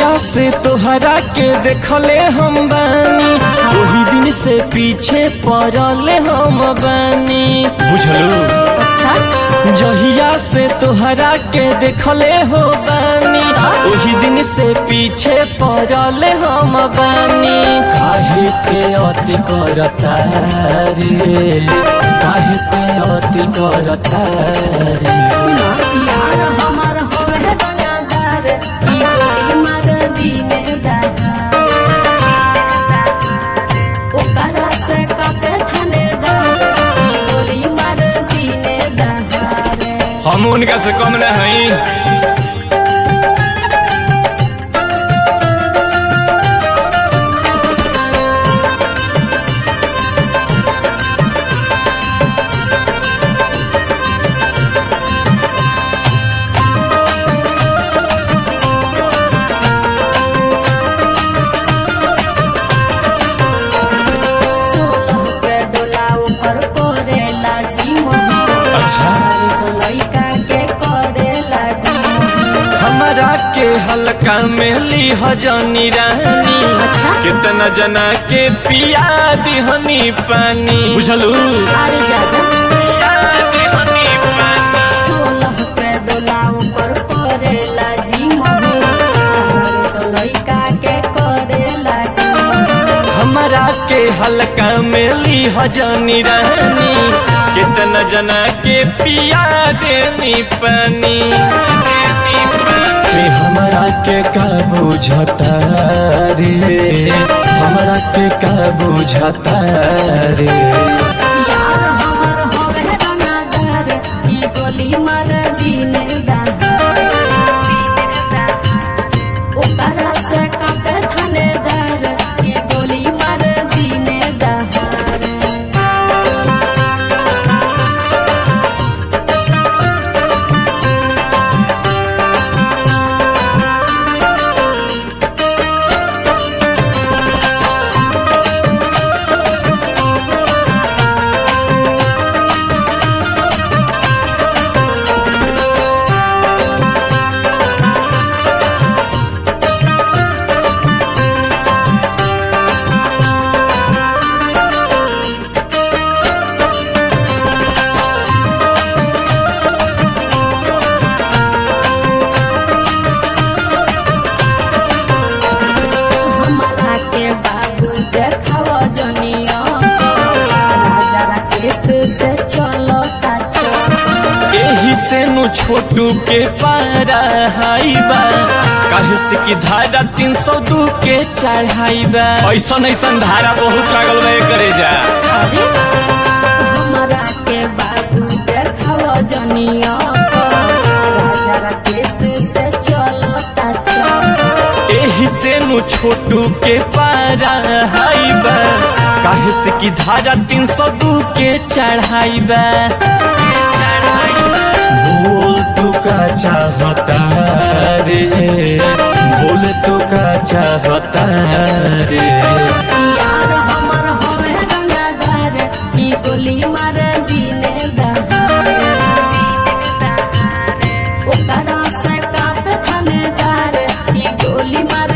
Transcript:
जहिया से तोहरा के देखले हम बानी वही दिन से पीछे पड़ले हम बानी बुझलू अच्छा जहिया से तोहरा के देखले हो बानी वही दिन से पीछे पड़ले हम बानी काहे के अति करता रे काहे के अति करता रे सुनो यार हमार होवे रंगदार ई गोली मार दीने दहार ओकरा से कपे थानेदार ई गोली मार दीने दहार हम उनका से कम न हई सोलह के डोला ऊपर करेला जी मोहन अच्छा लइका के करेला डीमोहन हमारा के हल्का में ली हजनी रानी अच्छा। कितना जना के पिया दिहनी पानी बुझलू अरे जा जा पिया दिहनी पानी सोलह के डोला ऊपर करेला जी मोहन तो लइका के करेला डीमोहन हमारा के हल्का में ली हजनी रानी कितना जना के पिया देनी पानी के हमारा के का बुझता रे हमारा के का बुझता रे यार हमर होवे रंगदार ई गोली मार दीने दहार ओकरा से कापे थानेदार ई गोली मार दीने दहार हमारा के बाबू देखाव जनिया राजा राकेश से चलो एही से नु छोटू के पारा हाइबा काहे से की धारा तीन सौ दू के चढ़ाइबा ऐसन ऐसन धारा बहुत लागल बा करे जा अरे हमारा के बाबू देखाव जनिया राजा राकेश से चलो एही से नु छोटू के पारा हाइबा काहे से की धारा तीन सौ दू के चढ़ाइबा बोल तू का चाहता रे बोल तू का चाहता रे यार हमर होवे रंगदार ई गोली मार दीने दहार ओकरा से कापे थानेदार ई गोली मार